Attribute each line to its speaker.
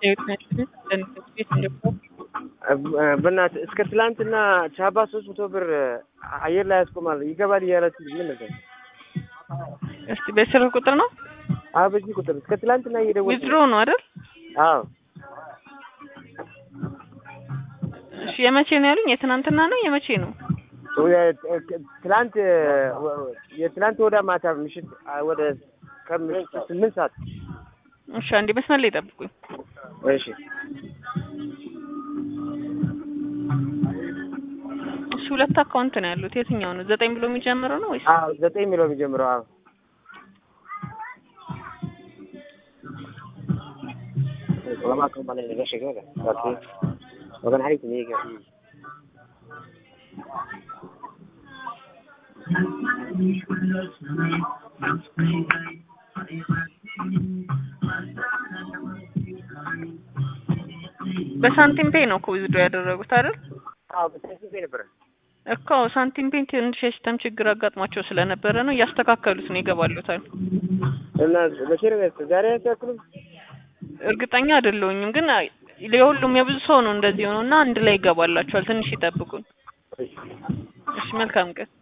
Speaker 1: በእናትህ እስከ ትላንትና ቻባ ሶስት መቶ ብር አየር ላይ ያስቆማል ይገባል እያላችሁ ምን ነበር?
Speaker 2: እስቲ በስልክ ቁጥር ነው
Speaker 1: አዎ በዚህ ቁጥር እስከ ትላንትና እየደወልኩ
Speaker 2: ዊዝድሮ ነው አይደል?
Speaker 1: አዎ
Speaker 2: እሺ የመቼ ነው ያሉኝ? የትናንትና ነው የመቼ ነው?
Speaker 1: ትላንት የትላንት ወደ ማታ ምሽት ወደ ከምሽት ስምንት ሰዓት
Speaker 2: እሺ አንዴ መስመር ላይ ጠብቁኝ።
Speaker 1: እሺ
Speaker 2: እሺ ሁለት አካውንት ነው ያሉት። የትኛው ነው? ዘጠኝ ብሎ የሚጀምረው ነው ወይስ?
Speaker 1: አዎ ዘጠኝ የሚለው የሚጀምረው አዎ وما كان بالي اللي جاش كده وكان عليك نيجا
Speaker 2: በሳንቲም ፔይ ነው እኮ ዊዝድሮ ያደረጉት አይደል?
Speaker 1: አዎ በሳንቲም ፔይ ነበረ
Speaker 2: እኮ ሳንቲም ፔይ ትንሽ የሲስተም ችግር አጋጥሟቸው ስለነበረ ነው እያስተካከሉት ነው ይገባሉታል።
Speaker 1: እና መቼ ነው ያስ ዛሬ ያስተካክሉት?
Speaker 2: እርግጠኛ አይደለሁኝም ግን የሁሉም የብዙ ሰው ነው እንደዚህ ሆኖ እና አንድ ላይ ይገባላቸዋል። ትንሽ ይጠብቁን። እሺ መልካም ቀን።